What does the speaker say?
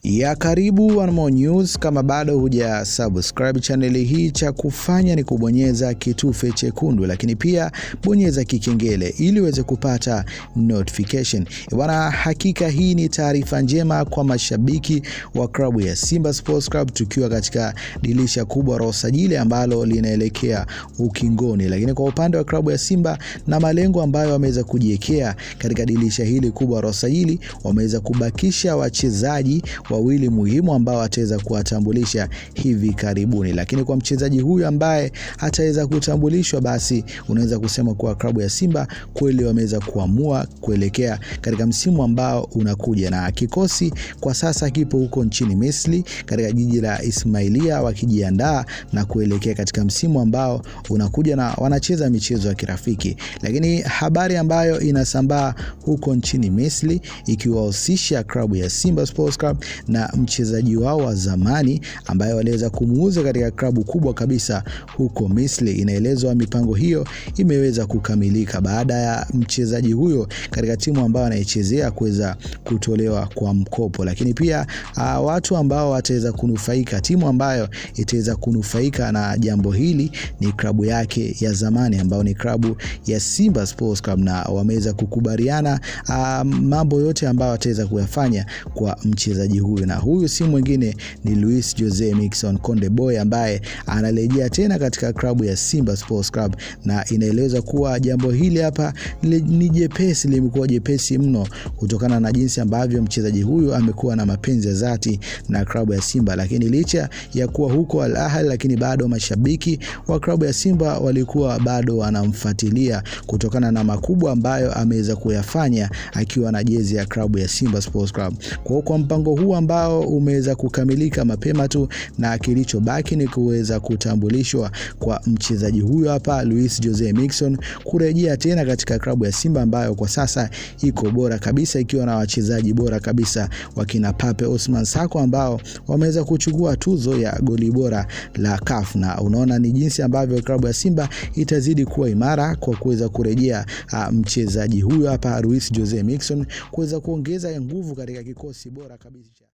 ya karibu One More News. Kama bado huja subscribe chaneli hii, cha kufanya ni kubonyeza kitufe chekundu, lakini pia bonyeza kikengele ili uweze kupata notification bwana. Hakika hii ni taarifa njema kwa mashabiki wa klabu ya Simba Sports Club, tukiwa katika dirisha kubwa la usajili ambalo linaelekea ukingoni, lakini kwa upande wa klabu ya Simba na malengo ambayo wameweza kujiwekea katika dirisha hili kubwa la usajili, wameweza kubakisha wachezaji wawili muhimu ambao ataweza kuwatambulisha hivi karibuni. Lakini kwa mchezaji huyu ambaye ataweza kutambulishwa, basi unaweza kusema kuwa klabu ya Simba kweli wameweza kuamua kuelekea katika msimu ambao unakuja, na kikosi kwa sasa kipo huko nchini Misri katika jiji la Ismailia wakijiandaa na kuelekea katika msimu ambao unakuja, na wanacheza michezo ya kirafiki. Lakini habari ambayo inasambaa huko nchini Misri ikiwahusisha klabu ya Simba Sports Club na mchezaji wao wa zamani ambaye waliweza kumuuza katika klabu kubwa kabisa huko Misri. Inaelezwa mipango hiyo imeweza kukamilika baada ya mchezaji huyo katika timu ambayo anaichezea kuweza kutolewa kwa mkopo, lakini pia uh, watu ambao wataweza kunufaika, timu ambayo itaweza kunufaika na jambo hili ni klabu yake ya zamani ambayo ni klabu ya Simba Sports Club, na wameweza kukubaliana uh, mambo yote ambayo wataweza kuyafanya kwa mchezaji huyu, na huyu si mwingine ni Luis Jose Miquissone Konde Boy ambaye anarejea tena katika klabu ya Simba Sports Club, na inaelezwa kuwa jambo hili hapa ni jepesi, limekuwa jepesi mno kutokana na jinsi ambavyo mchezaji huyu amekuwa na mapenzi ya dhati na klabu ya Simba. Lakini licha ya kuwa huko Al Ahly, lakini bado mashabiki wa klabu ya Simba walikuwa bado wanamfuatilia kutokana na makubwa ambayo ameweza kuyafanya akiwa na jezi ya klabu ya Simba Sports Club. Kwa kwa mpango huu ambao umeweza kukamilika mapema tu, na kilichobaki ni kuweza kutambulishwa kwa mchezaji huyu hapa Luis Jose Miquissone kurejea tena katika klabu ya Simba ambayo kwa sasa iko bora kabisa ikiwa na wachezaji bora kabisa wakina Pape Osman Sako ambao wameweza kuchukua tuzo ya goli bora la CAF, na unaona ni jinsi ambavyo klabu ya Simba itazidi kuwa imara kwa kuweza kurejea mchezaji huyu hapa Luis Jose Miquissone kuweza kuongeza nguvu katika kikosi bora kabisa.